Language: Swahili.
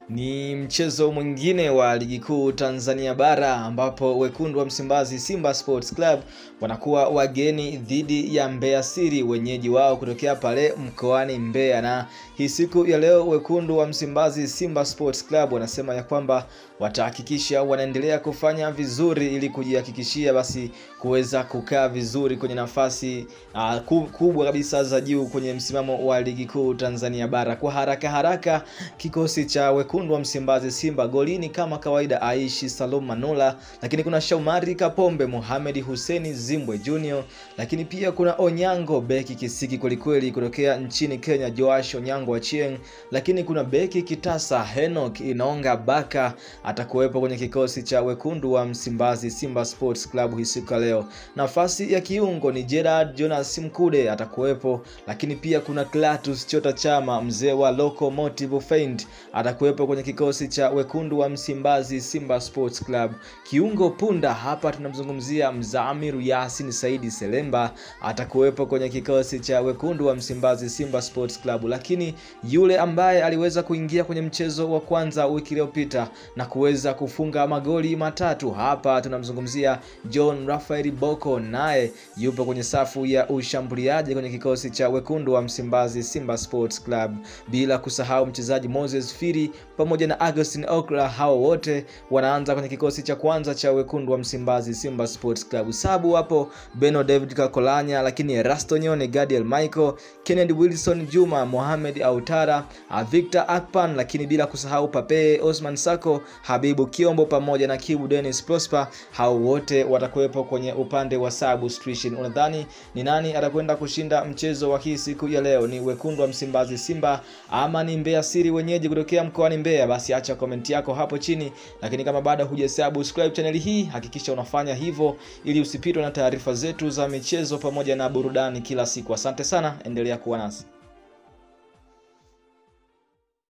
Ni mchezo mwingine wa ligi kuu Tanzania bara ambapo wekundu wa Msimbazi Simba Sports Club wanakuwa wageni dhidi ya Mbeya City, wenyeji wao kutokea pale mkoani Mbeya. Na hii siku ya leo wekundu wa Msimbazi Simba Sports Club wanasema ya kwamba watahakikisha wanaendelea kufanya vizuri ili kujihakikishia basi kuweza kukaa vizuri kwenye nafasi uh, kubwa kabisa za juu kwenye msimamo wa ligi kuu Tanzania bara. Kwa haraka haraka kikosi cha wekundu wa Msimbazi Simba golini kama kawaida Aishi Salum Manula, lakini kuna Shaumari Kapombe, Mohamed Hussein Zimbwe Junior, lakini pia kuna Onyango beki kisiki kwelikweli kutokea nchini Kenya Joash Onyango Achieng, lakini kuna beki kitasa Henok Inonga Baka atakuwepo kwenye kikosi cha wekundu wa Msimbazi Simba Sports Club hii siku ya leo. Nafasi ya kiungo ni Gerard Jonas Mkude atakuwepo, lakini pia kuna Clatous Chota Chama mzee wa Locomotive Feint atakuwepo kwenye kikosi cha wekundu wa Msimbazi Simba Sports Club. Kiungo punda hapa tunamzungumzia Mzamiru Yasin Saidi Selemba atakuwepo kwenye kikosi cha wekundu wa Msimbazi Simba Sports Club, lakini yule ambaye aliweza kuingia kwenye mchezo wa kwanza wiki iliyopita na kuweza kufunga magoli matatu hapa tunamzungumzia John Rafael Boko, naye yupo kwenye safu ya ushambuliaji kwenye kikosi cha wekundu wa Msimbazi Simba Sports Club, bila kusahau mchezaji Moses Firi pamoja na Agustin Okra. Hao wote wanaanza kwenye kikosi cha kwanza cha wekundu wa Msimbazi Simba Sports Club. Sabu hapo Beno David Kakolanya, lakini Rasto Nyone, Gadiel Michael, Kennedy Wilson, Juma Mohamed Autara, Victor Akpan, lakini bila kusahau Pape Osman Sako, Habibu Kiombo pamoja na Kibu Dennis Prosper. Hao wote watakuwepo kwenye upande wa substitution. Unadhani ni nani atakwenda kushinda mchezo wa hii siku ya leo? Ni wekundu wa Msimbazi Simba ama ni Mbeya City wenyeji kutokea mkoani Mbeya? Basi acha komenti yako hapo chini, lakini kama bado hujasubscribe channel hii hakikisha unafanya hivyo ili usipitwe na taarifa zetu za michezo pamoja na burudani kila siku. Asante sana, endelea kuwa nasi.